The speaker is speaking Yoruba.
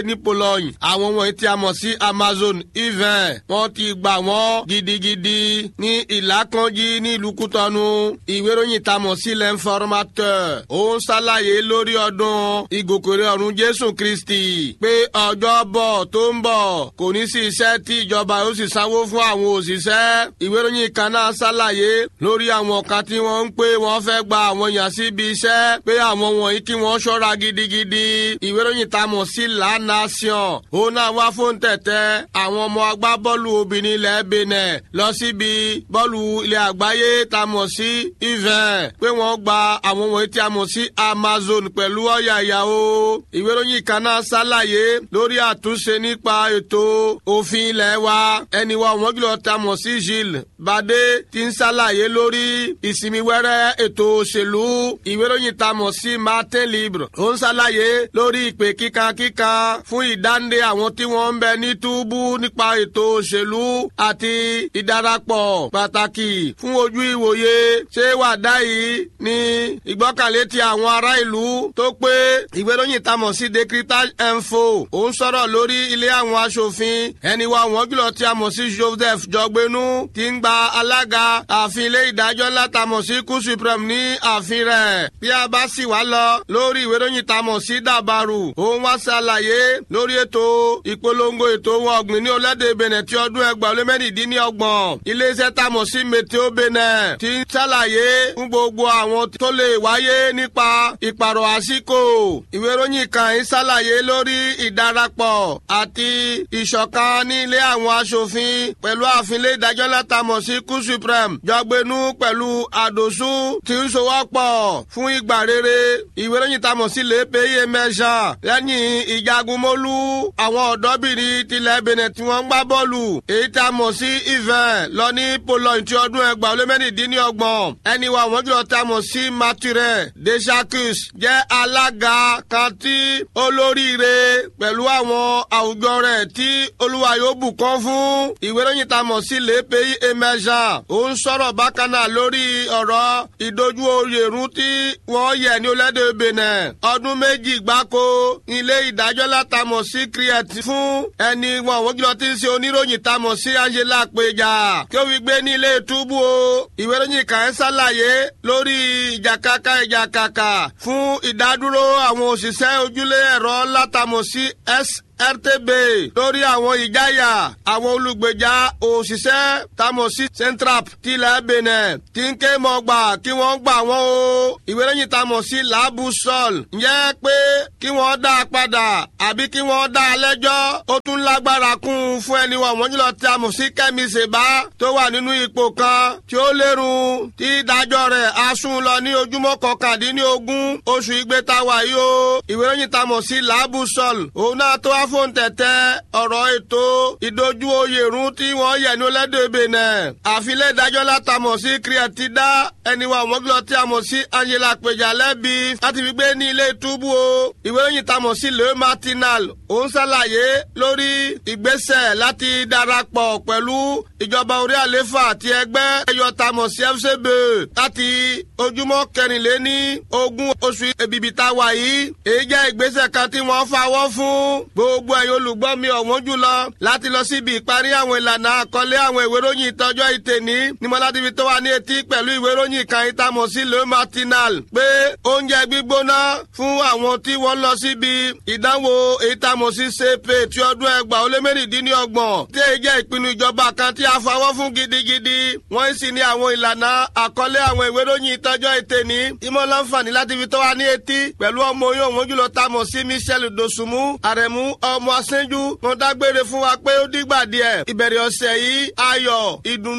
ní Pologne àwọn wọ̀nyí tí a mọ̀ sí Amazon even wọ́n ti gbà wọ́n gidigidi ní ìlàkànjí ní ìlú Kútọ́nù ìwé ìròyìn tá a mọ̀ sí l'informateur ó ń ṣàlàyé lórí ọdún ìgòkèrè ọ̀run Jésù Kristi pé ọjọ́ bọ̀ tó ń bọ̀ kò ní sí iṣẹ́ tí ìjọba yóò sì sanwó fún àwọn òṣìṣẹ́ ìwé ìròyìn kan náà ṣàlàyé lórí àwọn kan tí wọ́n ń pé wọ́n fẹ́ gba àwọn èèyàn síbi iṣẹ́ pé àwọn wọ̀nyí kí wọ́n ṣọ́ra gidigidi ìwé ìròyìn tá a mọ̀ sí La Nation ó náà wá fún tẹ̀tẹ̀ àwọn ọmọ agbábọ́ọ̀lù obìnrin ilẹ̀ Benin lọ síbi bọ́ọ̀lù ilẹ̀ àgbáyé tá a mọ̀ sí even pé wọ́n gba àwọn wọ̀nyí tí a mọ̀ sí Amazon pẹ̀lú ọ̀yàyà o ìwé ìròyìn kan náà ṣàlàyé lórí àtúnṣe nípa ètò òfin ilẹ̀ wa ẹni wa wọ́n jùlọ tá a mọ̀ sí Gilles Bade ti ń ṣàlàyé lórí ìsinmi wẹ́rẹ́ ètò òṣèlú ìwé ìròyìn tá a mọ̀ sí Martin Libre ó ń ṣàlàyé lórí ìpè kíkankíkan fún ìdáǹdè àwọn tí wọ́n ń bẹ ní túbú nípa ètò òṣèlú àti ìdarapọ̀ pàtàkì fún ojú ìwòye ṣé wàdá yìí ní ìgbọ́kànlé ti àwọn ará ìlú tó pé ìwé ìròyìn tá a mọ̀ sí Decritage Info ó ń sọ̀rọ̀ lórí ilé àwọn aṣòfin ẹni wa wọ́n jùlọ tí a mọ̀ sí Joseph Jọgbénú ti ń gba alága ààfin ilé ìdájọ́ ńlá tá a mọ̀ sí kú supreme ní ààfin rẹ̀ bí a bá sì wá lọ lórí ìwé ìròyìn tá a mọ̀ sí dàbàrù òun wá ṣàlàyé lórí ètò ìpolongo ètò ohun ọ̀gbìn ní orílẹ̀-èdè Benin ti ọdún ẹgbàá lé mẹ́rìndínlọ́gbọ̀n iléeṣẹ́ tá a mọ̀ sí Meteo Benin ti ń ṣàlàyé fún gbogbo àwọn tó lè wáyé nípa ìpàrọ̀ àsìkò ìwé ìròyìn kan ń ṣàlàyé lórí ìdarapọ̀ àti ìṣọ̀kan ní ilé àwọn aṣòfin pẹ̀lú ààfin ilé ìdájọ́ látàmọ̀ sí kú supreme jọgbẹ́nu pẹ̀lú àdòsú tí ń sowọ́pọ̀ fún ìgbà rere ìwé ìròyìn tá a mọ̀ sí lépèyé mẹ́sà lẹ́yìn ìjagunmólú àwọn ọ̀dọ́bìnrin tilẹ̀ Benin tí wọ́n ń gbá bọ́ọ̀lù èyí tá a mọ̀ sí event lọ ní Pologne ti ọdún ẹgbàá lé mẹ́rìndínlọ́gbọ̀n ẹni wa wọ́n jùlọ tá a mọ̀ sí mature desacus jẹ́ alága kan tí olóríire pẹ̀lú àwọn àwùjọ rẹ̀ tí olúwa yóò bùkún fún ìwé ìròyìn tá a mọ̀ sí lépèyé mẹ́sà ó ń sọ̀rọ̀ bákan náà lórí ọ̀rọ̀ ìdojú oyèrún tí wọ́n yẹ̀ ní olédè Benin ọdún méjì gbáko ilé ìdájọ́ látàmọ̀ sí criet fún ẹni wọn àwọn jùlọ tí ń ṣe oníròyìn tamọ̀ sí Angela Péjà kí ó fi gbé ní ilé túbú o ìwé ìròyìn kan ń ṣàlàyé lórí ìjàkàkà ìjàkàkà fún ìdádúró àwọn òṣìṣẹ́ ojúlé ẹ̀rọ látàmọ̀ sí s rtb lórí àwọn ìjáyà àwọn olùgbèjà òṣìṣẹ́ tamosi centrap tilẹ̀ benin tí ń ké mọ́gbà kí wọ́n gbà wọ́n o ìwé lẹ́yìn tamosi laabu sol ǹjẹ́ pé kí wọ́n dá a padà àbí kí wọ́n dá a lẹ́jọ́ ó tún lágbára kún un fún ẹni wọ̀n wọ́n jùlọ tamosi kẹ́mi ṣèbá tó wà nínú ipò kan tí ó lérun tí ìdájọ́ rẹ̀ á sún lọ ní ojúmọ́ kọkàndínlógún oṣù ìgbéta wáyé o ìwé lẹ́yìn tamosi laabu sol òun náà tó wá fún tẹ̀tẹ̀ ọ̀rọ̀ ètò ìdojú oyèrún tí wọ́n yẹ̀ ní ọlẹ́dẹ̀ Benin àfilẹ̀ ìdájọ́ látàmọ̀ sí kírẹ́tì dá ẹni wa ọmọgbọ́n tí a mọ̀ sí Angela Péjà lẹ́bi láti fi gbé ní ilé túbú o ìwé ìròyìn tamọ̀ sí Le Matinal ó ń ṣàlàyé lórí ìgbésẹ̀ láti darapọ̀ pẹ̀lú ìjọba orí àléfà àti ẹgbẹ́ ẹyọ tamọ̀ sí FCB láti ojúmọ́ kẹrìnléní ogún oṣù èbìbì tá a wà yìí èyí jẹ́ ìgbésẹ̀ kan tí wọ́n fawọ́ fún gbogbo ẹ̀yin olùgbọ́ mi ọ̀wọ́n jùlọ láti lọ síbi ìparí àwọn ìlànà àkọlé àwọn ìwé ìròyìn ìtọ́jọ́ ìtẹ̀ní ní mo láti fi tó wa ní etí pẹ̀lú ìwé ìròyìn kan ìtamọ̀ sí Le Matinal pé oúnjẹ gbígbóná fún àwọn tí wọ́n lọ síbi ìdánwò ìtamọ̀ sí sepe ti ọdún ẹgbàá ó lé mẹ́rìndínlọ́gbọ̀n tí èyí jẹ́ ìpinnu ìjọba kan tí a fọwọ́ fún gidigidi wọ́n sì ní àwọn ìlànà àkọlé àwọn ìwé ìròyìn ìtọ́jọ́ ìtẹ̀ní ìmọ̀ láǹfààní láti fi tó wa ní etí pẹ̀lú ọmọ oyún òun jùlọ tamọ̀ sí Michel Dosunmu àrẹ̀mú ọmọ asẹ́njú wọn dágbére fún wa pé ó dìgbà díẹ̀ ìbẹ̀rẹ̀ ọ̀sẹ̀ yìí ayọ̀ ìdùnnú.